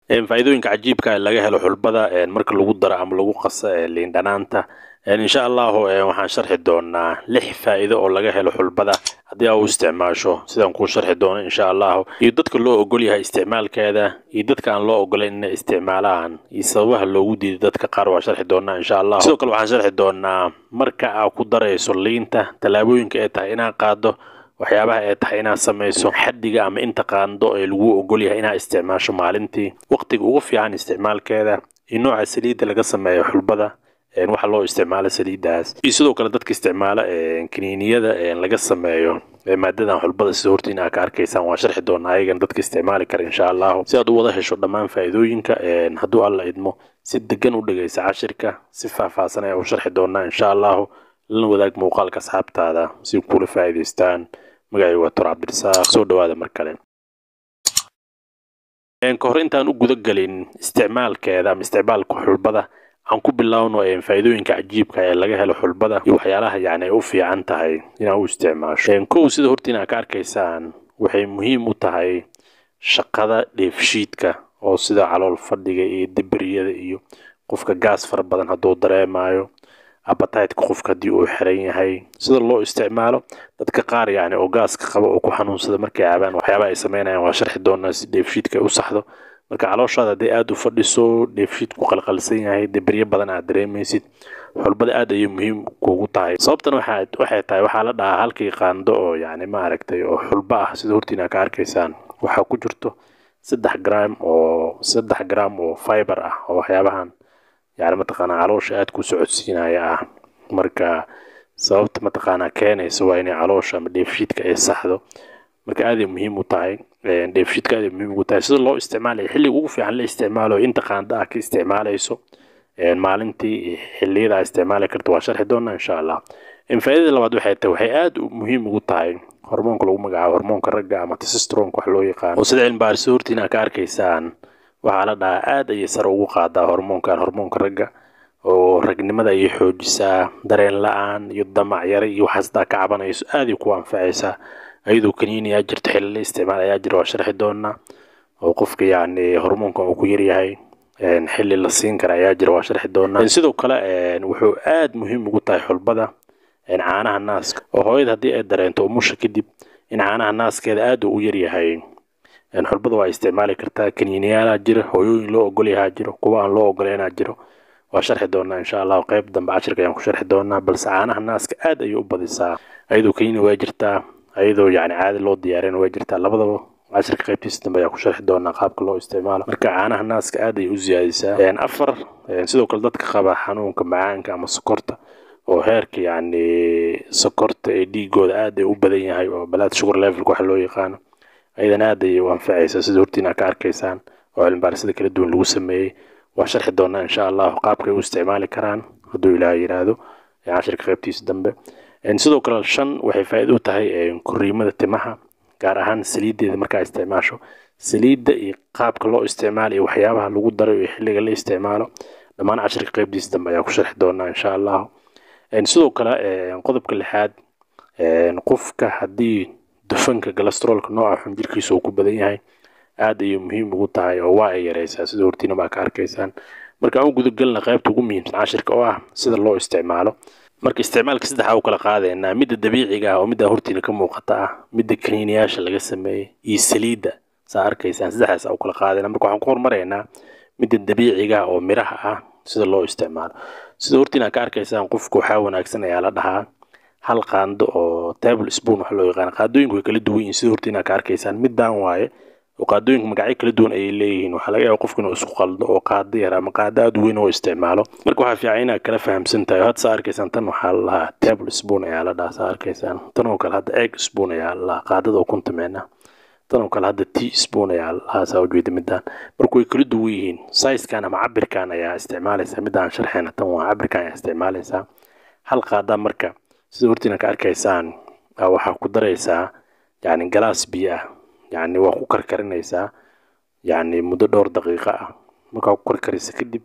faa'iidooyinka cajiibka laga helo xulbada marka lagu daro ama lagu qaso liin dhanaanta insha allahu waxaan sharxi doonaa lix faa'iido oo laga helo xulbada haddii aa u isticmaasho sidaan kuu sharxi doono insha allahu iyo dadka loo ogol yahay isticmaalkeeda iyo dadka aan loo ogolayn inay isticmaalaan iyo sababaha loogu diiday dadka qaar waa sharxi doonaa insha allahu sidoo kale waxaan sharxi doonaa marka aa ku darayso liinta tallaabooyinka ay tahay inaad qaado waxyaabaha ay tahay inaad samayso xaddiga ama inta qaando ee lagu ogol yahay inaad isticmaasho maalintii waqtiga ugu fiican isticmaalkeeda iyo nooca saliidda laga sameeyo xulbada waxa loo isticmaalo saliiddaas iyo sidoo kale dadka isticmaala kaniiniyada laga sameeyo maadadan xulbada sida horta in aa ka arkaysaan waa sharxi doonaa ayagan dadka isticmaali kara insha allahu si aad u wada hesho dhammaan faa'iidooyinka hadduu alla idmo si degan u dhegaysa cashirka si faahfaahsan ayaa u sharxi doonaa insha allahu lana wadaag muuqaalka asxaabtaada si kula faa'iidaystaan magacay waa tor cabdirasaaq soo dhawaada mar kale ka hor intaan u guda gelin isticmaalkeeda ama isticmaalka xulbada aan ku bilaawno faa'iidooyinka cajiibka ee laga helo xulbada iyo waxyaalaha yacni ay u fiican tahay inaad u isticmaasho kow sida horta inaad ka arkaysaan waxay muhiim u tahay shaqada dheefshiidka oo sida calool fadhiga iyo dibiriyada iyo qofka gaas fara badan hadduu dareemayo abataytka qofka haddii uu xiran yahay sida loo isticmaalo dadka qaar yacni oo gaaska qaba oo ku xanuunsada markay cabaan waxyaabaha ay sameynayaan waa sharxi doonaa si dheefshiidka ay u saxdo marka calooshaada hadday aada u fadhiso dheefshiidku qalqalsan yahay dibiryo badan aad dareemaysid xulbada aad ayay muhiim kuugu tahay sababtan waxaa waxay tahay waxaa la dhahaa halkii qaando oo yacni maaragtay oo xulba ah sida hortiina ka arkaysaan waxaa ku jirto saddex gram oo saddex gram oo fiber ah oo waxyaabahan yani mataqaanaa caloosha aada ku socodsiinaya ah marka sababta mataqaanaa keenaysa waa inay caloosha ama dheefshiidka ay saxdo marka aaday muhiim u tahay dheefshiidka aaday muhiim ugu tahay sida loo isticmaalaya xilliga ugu fiican la isticmaalo inta qaanda ah ka isticmaalayso maalintii xilliyada aa isticmaali karta waa sharxi doonaa insha allah faa'iidada labaad waxay tahay waxay aada muhiim ugu tahay hormoonka lagu magacaabo hormoonka ragga ama tesistronka wax loo yaqaano oo sida cilmibaarisa hortiin aa ka arkaysaan waxaa la dhahaa aada ayay sare ugu qaadaa hormoonkan hormoonka ragga oo ragnimada ayay xoojisaa dareen la-aan iyo damac yare iyo waxaas daa ka cabanayso aaday ku anfacaysaa ayadoo kaniini aa jirto xilli la isticmaal ayaa jira waa sharxi doonaa oo qofka yacni hormoonkan uu ku yaryahay xilli la siin kara ayaa jira waa sharxi doonaa sidoo kale wuxuu aada muhiim ugu tahay xulbada caanaha naaska oo hooyada haddii ay dareento umusha kadib in caanaha naaskeeda aada uu u yaryahay xulbada waa isticmaali kartaa kaniiniyaalaa jira hooyooyin loo ogolyahaa jiro kuwa aan loo ogoleynaa jiro waa sharxi doonaa insha allahu qayb dambe cashirka ayaan ku sharxi doonaa balse caanaha naaska aad ayay u badisaa ayadoo kaniini waa jirtaa ayadoo yacni caadi loo diyaarin waa jirtaa labadaba cashirka qaybtiisa dambe ayaan ku sharxi doonaa qaabka loo isticmaalo marka caanaha naaska aad ayay u siyaadisaa afar sidoo kale dadka qaba xanuunka macaanka ama sokorta oo heerka yacni sokorta ee dhiigooda aad ay u badan yahay oo balaad sugar levelka waxa loo yaqaano ayadan aad ayay u anfacaysaa sida hortiin aad ka arkaysaan oo cilmibaarisada kala duwan lagu sameeyey waa sharxi doonaa insha allahu qaabkay u isticmaali karaan hadduu ilaaha yidhaahdo cashirka qaybtiisa dambe sidoo kale shan waxay faa'iido u tahay koriimada timaha gaar ahaan saliiddeeda markaa isticmaasho saliidda iyo qaabka loo isticmaalo iyo waxyaabaha lagu daray iyo xilliga la isticmaalo dhammaan cashirka qaybtiisa dambe ayaa ku sharxi doonaa insha allahu sidoo kale qodobka lixaad qofka haddii dufanka galastrolka nooca xun jirkiisa uu ku badan yahay aad ayay muhiim ugu tahay oo waa ay yaraysaa sida hortiina baa ka arkaysaan marka aan u gudagelna qaybta ugu muhiimsan cashirka oo ah sida loo isticmaalo marka isticmaalka saddexa u kala qaadaynaa midda dabiiciga ah oo midda hortiina ka muuqata ah midda kaniiniyaasha laga sameeyey iyo saliidda saa arkaysaan saddexdaas u kala qaadayna marka waxaan ku hormaraynaa midda dabiiciga ah oo miraha ah sida loo isticmaalo sida hortiina ka arkaysaan qofka waxaa wanaagsan ayaa la dhahaa hal qaando oo table spoon wax loo yaqaan qaadooyinku way kala duwan yihiin sida hortiina ka arkaysaan middaan waaye oo qaadooyinku magacyo kala duwan ayay leeyihiin waxaa laga yaaba qofku inuu isku qaldo oo qaado yar ama qaado aada weyn oo isticmaalo marka waxaa fiican inaad kala fahamsan tahay had saa arkaysaan tan waxaa la lahaa table spoon ayaa la dhahaa saa arkaysaan tan oo kale hadda egg spoon ayaa la lahaa qaadada oo kuntameena tan oo kale hadda tea spoon ayaa la lahaa saa ujeeda middaan marka way kala duwan yihiin sizekan ama cabirkan ayaa isticmaalaysaa middaan sharxeena tan waa cabirkan ayaa isticmaalaysaa hal qaada marka sida hortiina ka arkaysaan waxaa ku daraysaa yacni galaas biyo ah yacni waa ku karkarinaysaa yacni muddo dhowr daqiiqo ah markaa ku karkarisa kadib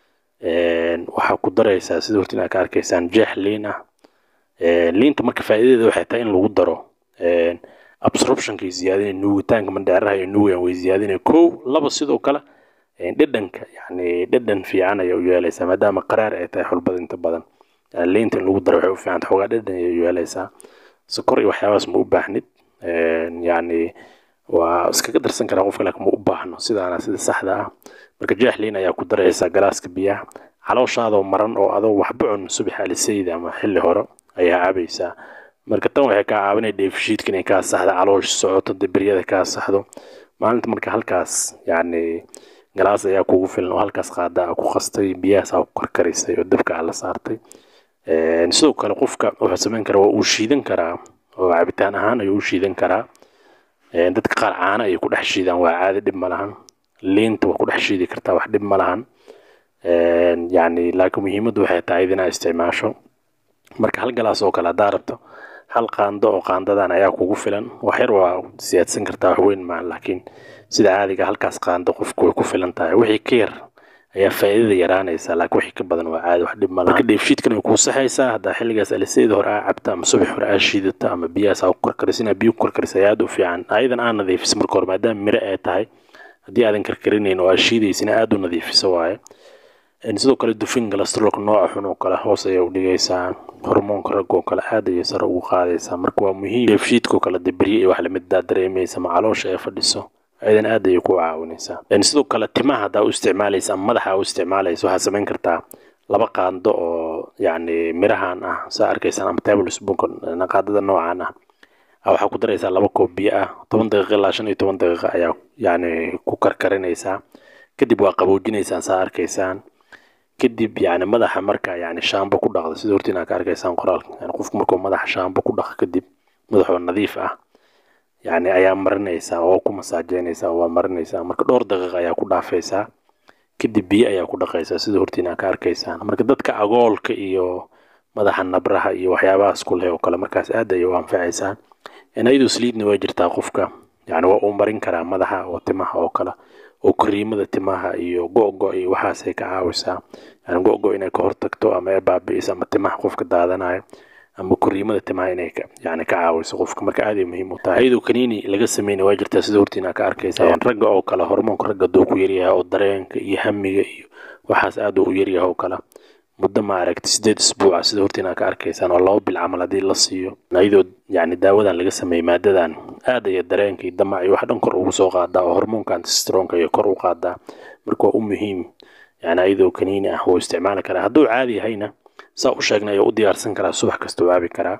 waxaa ku daraysaa sida hortiin aad ka arkaysaan jeex liin ah liinta marka faa'iidadeeda waxay tahay in lagu daro absorptionkay ziyaadinay nuugitaanka mandheeraha iyo nuugan way ziyaadinay kow laba sidoo kale dhadhanka yani dhadhan fiican ayay u yeelaysaa maadaama qaraar ay tahay xulbada inta badan yani liinta in lagu daro waxay u fiicanta xoogaa dhadhan ayay u yeelaysaa sokor iyo waxyaabahaas ma u baahnid yani waa iskaga darsan karaa qofka laakiin ma u baahno sidaana sida saxda ah marka jeex liin ayaa ku daraysaa galaaska biyaha calooshaadoo maran oo adoo waxba cun subax alisayda ama xilli hore ayaa cabaysaa marka tan waxay kaa caawinaya dheefshiidka inay kaa saxdo caloosh socoto deberyada kaa saxdo maalinta marka halkaas yani galaas ayaa kugu filan oo halkaas qaada ku qastay biyahaas aa ku karkarisay oo dabka aa la saartay sidoo kale qofka wuxuu samayn karaa waa uu shiidan karaa oo cabitaan ahaan ayuu u shiidan karaa dadka qaar caano ayay ku dhex shiidaan waa caadi dhib ma lahan liinta waa ku dhex shiidi kartaa wax dhib ma lahan yani laakiin muhiimaddu waxay tahay inaa isticmaasho marka hal galaas oo kale haddaa rabto hal qaando oo qaandadan ayaa kugu filan wax yar waa siyaadsan kartaa wax weyn maa laakiin sida caadiga halkaas qaando qofku way ku filan tahay wixii ka yar ayaa faa'iidada yaraanaysa laakiin wixii ka badan waa caadi wax dhib ma laha marka dheefshiidkan way kuu saxaysaa haddaa xilligaas alisayda hore aa cabta ama subax hore aa shiidata ama biyahaas aa ku karkarisa inaa biyo ku karkarisa ayaa aad u fiican ayadan aa nadiifisa marka hore maadaama miro ay tahay haddii aadan karkarinayn oo aa shiidaysina aad u nadiifiso waaye sidoo kale dufin galastrolka nooca xun oo kale hoos ayay u dhigaysaa hormoonka ragga oo kale aad ayay sare ugu qaadaysaa marka waa muhiim dheefshiidka oo kale deberye iyo wax lamiddaa dareemaysa ma caloosha ay fadhiso ayadan aad ayay ku caawinaysaa sidoo kale timaha haddaa u isticmaalaysa ama madaxa u isticmaalaysa waxaad samayn kartaa laba qaando oo yacni mirahan ah saa arkaysaan ama table spoonka qaadada noocan ah waxaa ku daraysaa laba koob biyo ah toban daqiiqa ilaa shan iyo toban daqiiqa ayaa yacni ku karkarinaysaa kadib waa qaboojinaysaan saa arkaysaan kadib yani madaxa marka yani shaambo ku dhaqda sida hortiin aa ka arkaysaan qoraalka yani qofku markuu madaxa shaambo ku dhaqa kadib madaxoo nadiif ah yani ayaa marinaysaa oo ku masaajeynaysaa oo waa marinaysaa marka dhowr daqiiqa ayaa ku dhaafaysaa kadib biyo ayaa ku dhaqaysaa sida hortiin aa ka arkaysaan marka dadka agoolka iyo madaxa nabraha iyo waxyaabahaas ku leh oo kale markaas aad ayay u anfacaysaa iyadoo saliidna waa jirtaa qofka yani waa uu marin karaa madaxa oo timaha oo kale oo kariimada timaha iyo go-go iyo waxaasay ka caawisaa yani go-go inay ka hortagto ama ay baabi'iso ama timaha qofka daadanayo ama koriimada timaha inay yani ka caawiso qofka marka aad ay muhiim u tahay iyadoo kaniini laga sameynay waa jirtaa sida hortiina ka arkaysa ragga oo kale hormoonka ragga duu ku yaryahay oo dareenka iyo hamiga iyo waxaas aad u yaryahay oo kale muddo ma aragti sideed isbuuca sida hortiina ka arkaysaan oo laba bil camal haddii la siiyo iyadoo yani daawadan laga sameeyey maadadan aad aya dareenka iyo damac iyo wax dhan kor ugu soo qaadaa oo hormoonka antistronka iyo kor u qaadaa marka waa u muhiim yani iyadoo kaniini ah wuu isticmaali karaa hadduu caadi yahayna saa u sheegnay ayuu u diyaarsan karaa subax kasta u caabi karaa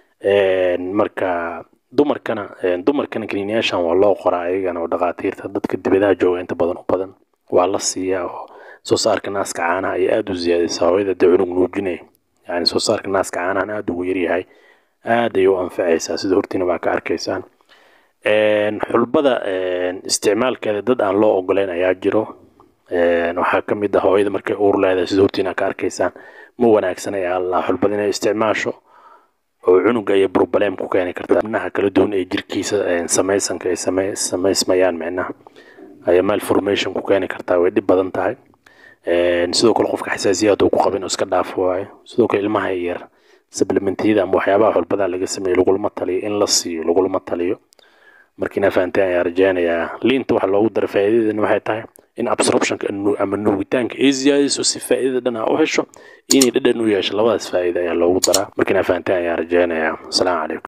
marka dumarkana dumarkana kaniiniyaashan waa loo qoraa ayagana oo dhaqaatiirta dadka dibadaha jooga inta badan u badan waa la siiyaa oo soo saarka naaska caanaha ayay aada u ziyaadaysaa hooyada dee cunug nuujinay yani soo saarka naaska caanahan aada ugu yaryahay aad ayay u anfacaysaa sida hortiina baa ka arkaysaan xulbada isticmaalkeeda dad aan loo ogoleyn ayaa jiro waxaa ka mid ah hooyada markay uur leedahay sida hortiina ka arkaysaan ma wanaagsan ayaa allah xulbada inay isticmaasho oo cunuga iyo burbaleem ku keeni kartaa xubnaha kala duwan ee jirkiisa samaysanka ay samaysmayaan micnaha ayaa malformation ku keeni kartaa way dhib badan tahay sidoo kale qofka xasaasiyaad uu ku qabin oo iska dhaafo waayo sidoo kale ilmaha yar supplementiyada ama waxyaabaha xulbada laga sameeyo lagulama taliyo in la siiyo lagulama taliyo markiina fahanteen ayaa rajeynayaa liinta waxa loogu dara faa'iidadeedana waxay tahay in absorptionka ama nuugitaanka ay ziyaadiso si faa'iidada dhan aa u hesho inay dhadhan u yeesho labadaas faa'iida ayaa loogu daraa markiina fahanteen ayaa rajeynayaa asalaamu calaykum